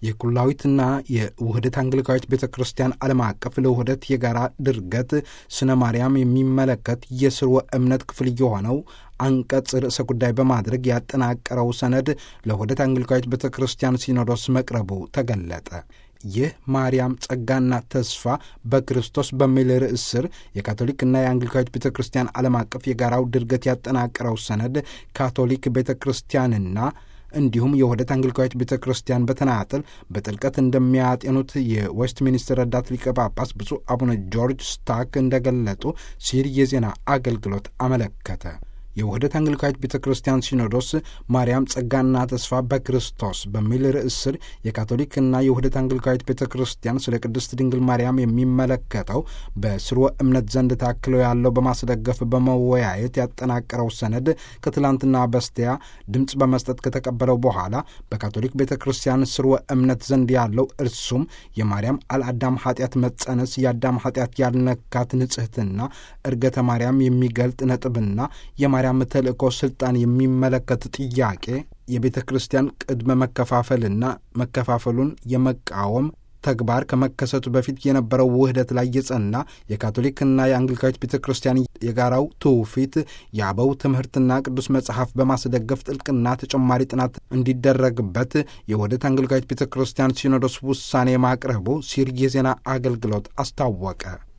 የኩላዊትና የውህደት አንግሊካዊት ቤተ ክርስቲያን ዓለም አቀፍ ለውህደት የጋራ ድርገት ስነ ማርያም የሚመለከት የስርወ እምነት ክፍል የሆነው አንቀጽ ርዕሰ ጉዳይ በማድረግ ያጠናቀረው ሰነድ ለውህደት አንግሊካዊት ቤተ ክርስቲያን ሲኖዶስ መቅረቡ ተገለጠ። ይህ ማርያም ጸጋና ተስፋ በክርስቶስ በሚል ርዕስ ስር የካቶሊክና የአንግሊካዊት ቤተ ክርስቲያን ዓለም አቀፍ የጋራው ድርገት ያጠናቀረው ሰነድ ካቶሊክ ቤተ ክርስቲያንና እንዲሁም የውህደት አንግሊካዊት ቤተ ክርስቲያን በተናጠል በጥልቀት እንደሚያጤኑት የዌስት ሚኒስትር ረዳት ሊቀ ጳጳስ ብፁዕ አቡነ ጆርጅ ስታክ እንደገለጡ ሲል የዜና አገልግሎት አመለከተ። የውህደት አንግሊካዊት ቤተ ክርስቲያን ሲኖዶስ ማርያም ጸጋና ተስፋ በክርስቶስ በሚል ርዕስ ስር የካቶሊክና የውህደት አንግሊካዊት ቤተ ክርስቲያን ስለ ቅድስት ድንግል ማርያም የሚመለከተው በስርወ እምነት ዘንድ ታክሎ ያለው በማስደገፍ በመወያየት ያጠናቀረው ሰነድ ከትላንትና በስቲያ ድምፅ በመስጠት ከተቀበለው በኋላ በካቶሊክ ቤተ ክርስቲያን ስርወ እምነት ዘንድ ያለው እርሱም የማርያም አልአዳም ኃጢአት መጸነስ የአዳም ኃጢአት ያልነካት ንጽሕትና እርገተ ማርያም የሚገልጥ ነጥብና የማርያም ተልእኮ ስልጣን የሚመለከት ጥያቄ የቤተ ክርስቲያን ቅድመ መከፋፈልና መከፋፈሉን የመቃወም ተግባር ከመከሰቱ በፊት የነበረው ውህደት ላይ የጸና የካቶሊክና የአንግሊካዊት ቤተ ክርስቲያን የጋራው ትውፊት የአበው ትምህርትና ቅዱስ መጽሐፍ በማስደገፍ ጥልቅና ተጨማሪ ጥናት እንዲደረግበት የውህደት አንግሊካዊት ቤተ ክርስቲያን ሲኖዶስ ውሳኔ ማቅረቡ ሲር የዜና አገልግሎት አስታወቀ።